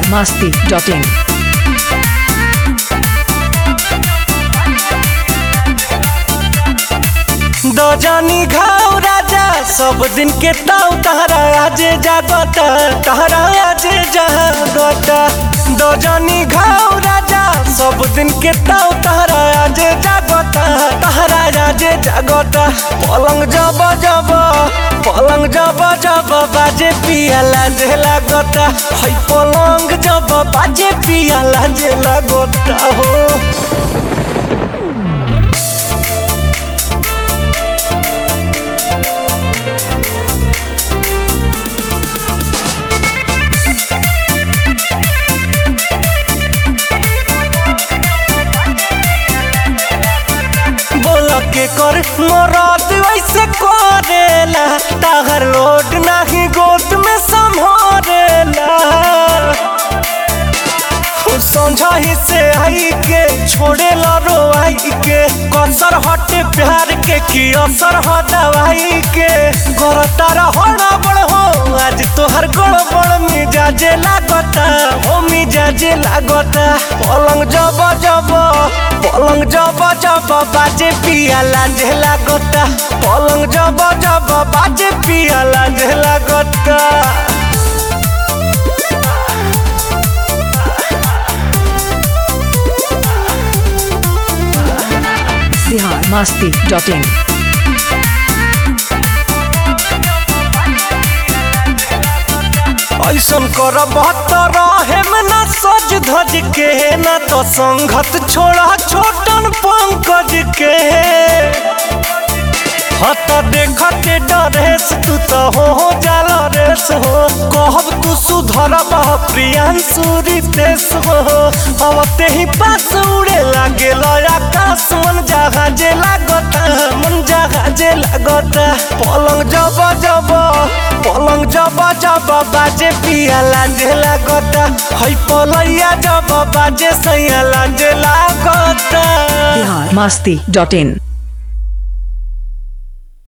masti.in. दो जानी घाव राजा सब दिन के ताव तहरा आजे जागत तहरा आजे जागत दो जानी घाव राजा सब दिन के ताव तहरा आजे जागत तहरा आजे जागत पलंग जब जब पलंग जब जब बाजे पिया लाजे लागत है पलंग जब बाजे पिया लाजे लागत हो बोल के कर मरद वैसे करेला ताहर लोड नाही गोद में संभरेला समझाही से आई के छोड़े लो आई के कसर हटे प्यार के की असर हो दवाई के गोर तारा होना बड़ हो आज तोहर गोड़ बड़ मिजाजे लागता हो मिजाजे लागता पलंग जब जब पलंग जब जब बाजे पिया लांझे लागता पलंग जब जब बाजे पिया लांझे लागता Bihar masti.in. ऐसन कर बहत्तर में ना सज धज के ना तो संगत छोड़ा छोटन पंकज के हत देखते डरेस तू तो हो हो जाल रेस हो कहब तू सुधर बह प्रियांशु रितेश हो अब ते ही पास उड़े लागे आकाश मन जहाजे लागता मन जहाजे लागता पलंग जब जब पलंग जब जब बाजे पिया लांजे लागता है पलैया जब बाजे सैया लांजे लागता Bihar masti.in.